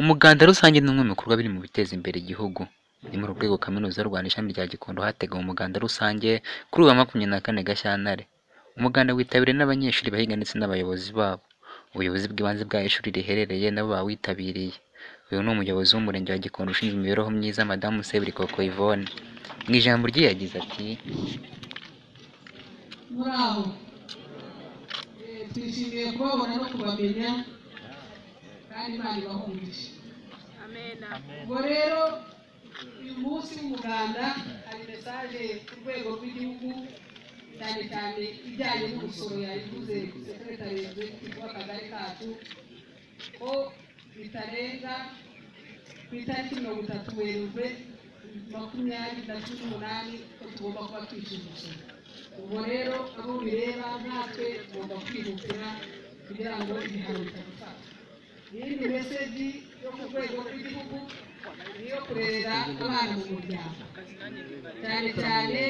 Umuganda rusange ni bimwe mu bikorwa biri mu biteza imbere igihugu. Ni muri urwo rwego Kaminuza y'u Rwanda ishami rya Gikondo hateguwe umuganda rusange kuri uyu wa makumyabiri na kane Gashyantare. Umuganda witabiriwe n'abanyeshuri bahiga ndetse n'abayobozi babo. Ubuyobozi bw'ibanze bw'aho ishuri riherereye nabo bawitabiriye. Uyu ni umuyobozi w'Umurenge wa Gikondo ushinzwe imibereho myiza Madamu Seburikoko Yvonne. Mu ijambo rye yagize ati muraho Eh, twishimiye kubabona no kubamenya kandi imana ibahumurije ubwo rero uyu munsi w'umuganda hari mesaje ku rwego rw'igihugu cyane cyane ijyanye n'umusoro yayivuze sekeretari w'egisiti w'akagari kacu ko bitarenza ku itariki mirongo itatu werurwe makumyabiri na cumi n'umunani ko tugomba kuba twishyura umusoro ubwo rero abo bireba natwe tugomba kwihutira kugira ngo ibihano bitadufata iyindi meseji yo ku rwego rw'igihugu ni iyo kurerera abana mu muryango cyane cyane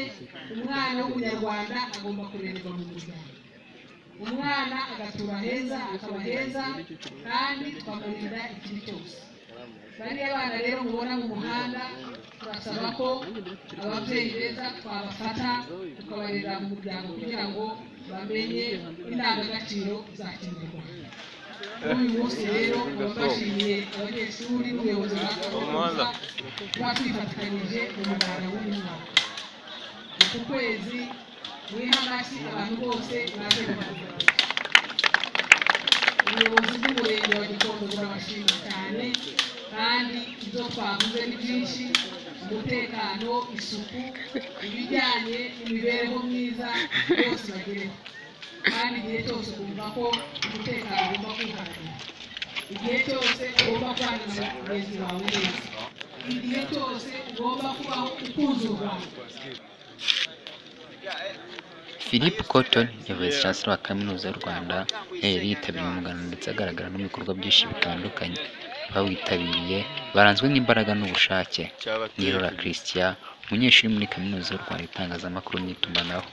umwana w'umunyarwanda agomba kurererwa mu muryango umwana agatura heza akaba heza kandi tukamurinda ikibi cyose bariya bana rero mubona mu muhanda turasaba ko ababyeyi beza twabafata tukabarera mu muryango kugira ngo bamenye indangagaciro za kinyarwanda uyu munsi rero bashimiye abanyeshuri n'ubuyobozi bwa kaminuza kuba twifatikanyije mu muganda w'uyu mwaka uku kwezi guha amashyi abantu bose baje kubaganiriza ubuyobozi bw'umurenge wa gikondo burabashima cyane kandi ibyo twavuze ni byinshi umutekano isuku ibijyanye n'imibereho myiza bose bagereho kandi igihe cyose ukumva ko umutekano ugomba kwihagarara igihe cyose ugomba kwandura mugenzi wawe neza igihe cyose ugomba kubaho ukunze u rwanda Philip Cotton yavuze chancellor wa Kaminuza y'u Rwanda yari yitabiriye umuganda ndetse agaragara no mu bikorwa byinshi bitandukanye. Abawitabiriye baranzwe n'imbaraga n'ubushake. Nirora Christian, umunyeshuri muri Kaminuza y'u Rwanda itangazamakuru n'itumanaho.